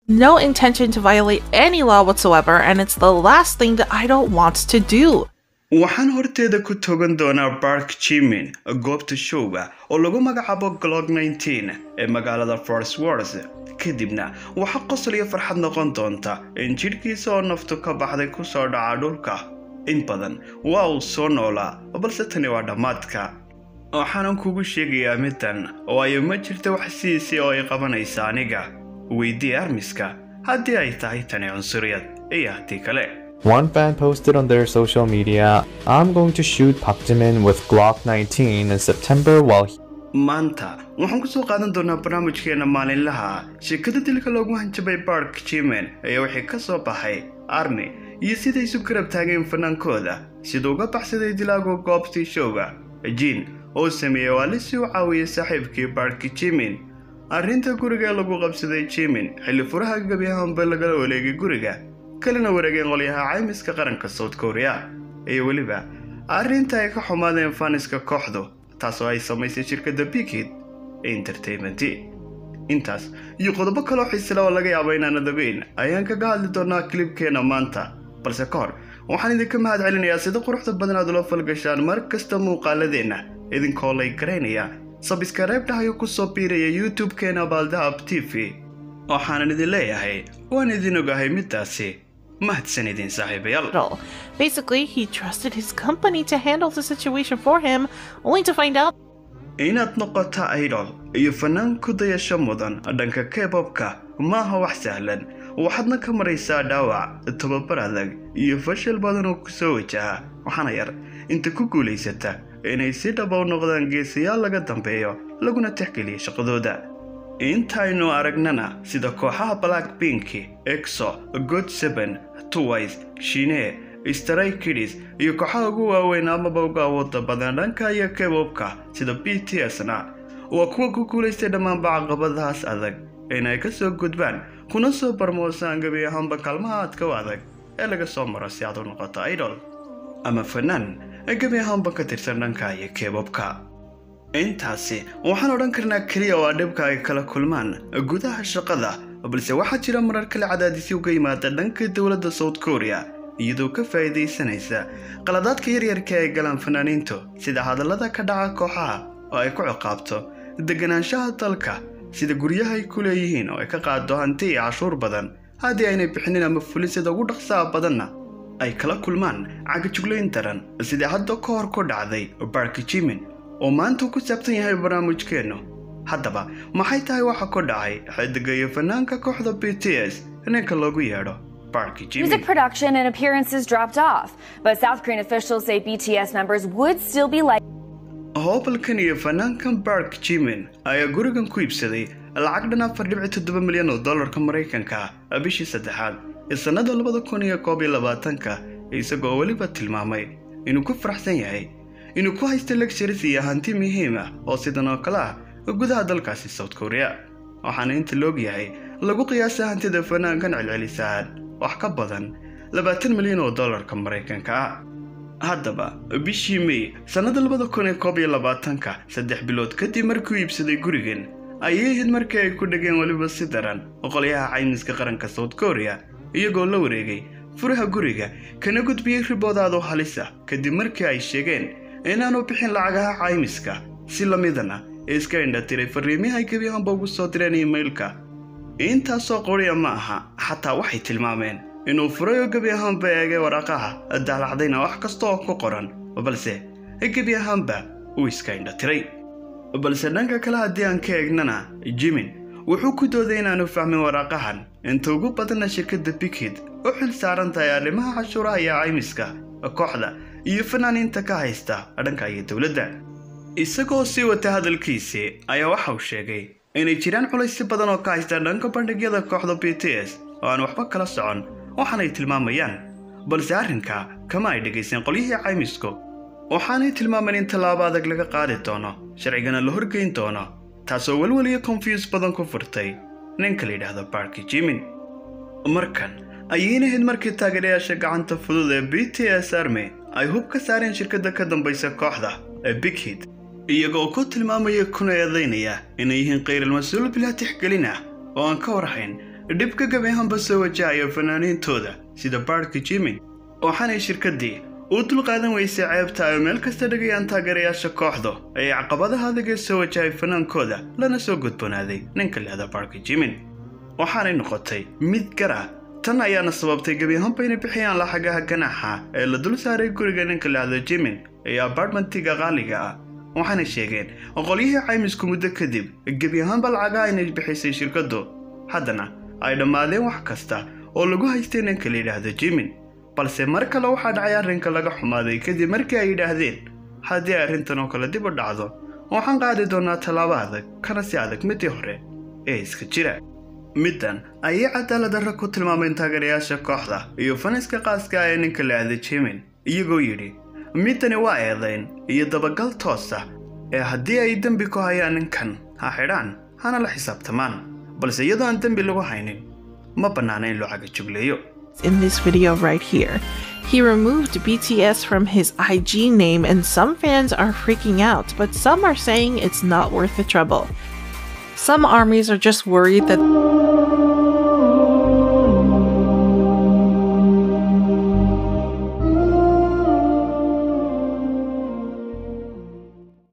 no intention to violate any law whatsoever, and it's the last thing that Idol wants to do. waxaan horteeda ku togan doonaa bark jimin goobta showga oo lagu magacaabo glog 19 ee magaalada force wars kadibna waxaa qosol iyo farxad noqon doonta in jidhkiisa oo naftu ka baxday ku soo dhaca dhulka in badan waa uu soo noolaa balse tani waa dhammaadka waxaanan kugu sheegayaa middan waayo ma jirta wax sidiisii oo ay qabanaysa aniga weydii armiska haddii ay tahay tani cunsuriyad iyo haddii kale One fan posted on their social media, I'm going to shoot Park Jimin with Glock 19 in September while he maanta waxaan ku soo qaadan doonaa barnaamijkeena maalinlaha sheekada dilka loogu hanjabay bark jimen ayaa wixii ka soo baxay army iyo siday isu garab taageen fanaankooda siduu uga baxsaday dilaagu goobtii showga jiin oo sameeyey waali si u caawiyay saaxiibkii bark jimin arrinta guriga ee lagu qabsaday jimin xilli furaha gebi ahaanba lagala wareegay guriga kalena wareegeen qolyaha caymiska qaranka south korea iyo weliba arrinta ay ka xumaadeen faniska kooxdu taasoo ay samaysay shirkadda bigid entertainment intaas iyo qodobo kaloo xiisila oo laga yaabo inaanad ogeyn ayaan kaga hadli doonaa kilibkeena maanta balse ka hor waxaan idinka mahad celinayaa sida quruxda badan aad ula falgashaan mar kasta muuqaaladeenna idinkoo lay garaynaya sabskareybdhahayo ku soo biiraya youtube-keena baaldahab t v waxaanan idin leeyahay waan idin ogahay middaasi mahadsan idin saaxiibayaal Idol. Basically, he trusted his company to handle the situation for him, only to find out inaad noqoto idol iyo fanaan ku dayasho mudan dhanka kebobka maaha wax sahlan waxaadna ka maraysaa dhaawac tababar adag iyo fashil badan oo kusoo wajaha waxaana yar inta ku guulaysata inay si dhaba u noqdaan geesayaal laga dambeeyo laguna tixgeliya shaqadooda intaynu aragnana sida kooxaha black pink exo god seven twice shine stray kidis iyo kooxaha ugu waaweyn amaba uga awooda badan dhanka iyo kebobka sida b t s na waa kuwa ku guulaystay dhammaanba caqabadahaas adag inay ka soo gudbaan kuna soo barmoosaan gebi ahaanba kaalmaha aadka u adag ee laga soo maro si aad u noqoto idol ama fanaan gebi ahaanba ka tirsan dhanka iyo kebobka intaasi waxaan odhan karnaa keliya oo dhibka ay kala kulmaan gudaha shaqada balse waxaa jira marar kale cadaadisyo uga yimaada dhanka dowladda south korea iyadoo ka faa'iidaysanaysa qaladaadka yaryarka ay galaan fanaaniintu sida hadallada ka dhaca kooxaha oo ay ku ciqaabto deganaanshaha dalka sida guryaha ay ku leeyihiin oo ay ka qaado hanti iyo cashuur badan haddii aynay bixinin ama fulisada ugu dhaqsaha badanna ay kala kulmaan cagajuglayn daran sidai hadda ka hor ku dhacday bark jimin oo maanta uu ku saabsan yahay barnaamijkeennu haddaba maxay tahay waxa ku dhacay xidiga iyo fanaanka kooxda b t s ninka loogu yeedho bark jimin Music production and appearances dropped off, but South Korean officials say BTS members would still be like. hoobalkan iyo fanaankan bark jimin ayaa gurigan ku iibsaday lacag dhan afar dhibici toddoba milyan oo dollarka maraykanka ah bishii saddexaad ee sannada labada kun iyo koob iyo labaatanka isagoo weliba tilmaamay inuu ku faraxsan yahay inuu ku haysto lectures iyo hanti muhiim ah oo sidan oo kale ah gudaha dalkaasi south korea waxaana inta loog yahay lagu qiyaasa hantida fanaankan celcelisaan wax ka badan labaatan milyan oo dollarka maraykanka ah haddaba bishii may sannada labada kun iyo koob iyo labaatanka saddex bilood kadib markuu iibsaday gurigan ayay ahayd markii ay ku dhegeen weliba si daran qolyaha caymiska qaranka south korea iyagoo la wareegay furaha guriga kana gudbiyey riboodaadoo halisa kadib markii ay sheegeen inaanu bixin lacagaha caymiska si lamidana ee iska indhatiray fariimihii ay gebi ahaanba ugu soo direen imailka intaasoo qoriya ma aha xataa waxay tilmaameen inuu furay oo gebi ahaanba eegay waraaqaha daalacdayna wax kasta oo ku qoran balse gebi ahaanba uu iska indhatiray balse dhanka kale haddii aan ka eegnana jimin wuxuu ku dooday inaanu fahmin waraaqahan inta ugu badanna shirkadda bikid u xil saaran tahay arrimaha cashuuraha iyo caymiska kooxda iyo fanaaniinta ka haysta dhanka iyo dowladda isagoo sii wata hadalkiisii ayaa waxa uu sheegay inay jiraan culaysyo badan oo ka haysta dhanka bandhigyada kooxda b t s oo aan waxba kala socon waxaanay tilmaamayaan balse arrinka kama ay dhegaysan qolyihii caymisku waxaanay tilmaameen in tallaabo adag laga qaadi doono sharcigana la horgeyn doono taasoo welwel iyo konfyus badan ku furtay ninka la yidhaahdo barki jimin markan ayayna ahayd markii taageerayaasha gacanta fudud ee b t s army ay hub ka saareen shirkadda ka dambaysa kooxda ee big hid iyagoo ku tilmaamaya kuna eedaynaya inay yihiin khayral mas-uul bilaa tixgelin ah oo aan ka warhayn dhibka gabi ahaanba soo wajahaya fanaaniintooda sida baarhka jimin waxaanay shirkaddii u dulqaadan weysay ceebta ay meel kasta dhigayaan taageerayaasha kooxda ee caqabadaha adag ee soo wajahay fanaankooda lana soo gudboonaaday ninka lehda baarhka jimin waxaanay noqotay mid gar ah tan ayaana sababtay gebi ahaanba inay bixiyaan laxagaha ganaaxa ee la dul saaray guriga ninka lehda jimin ee apartmentiga qaaliga ah waxaana sheegeen qolyihii caymisku muddo kadib gebi ahaanba lacagaha inay bixisay shirkaddu haddana ay dhammaadeen wax kasta oo lagu haystay ninka la yidhaahdo jimin balse mar kale waxaa dhacay arrinka laga xumaaday kadib markii ay yidhaahdeen haddii arrintan oo kale dib u dhacdo waxaan qaadi doonaa tallaabo adag kana si adag midii hore ee iska jira middan ayay cadaaladdarra ku tilmaameen taageerayaasha kooxda iyo faniska qaaska ah ee ninka la ahda jimin iyagoo yidhi middani waa eedayn iyo dabagal toosa ee haddii ay dembi ku hayaan ninkan ha xidhaan hana la xisaabtamaan balse iyadoo aan dembi lagu haynin ma bannaana in loo cagajugleeyo in this video right here. He removed BTS from his IG name, and some fans are freaking out, but some are saying it's not worth the trouble. Some armies are just worried that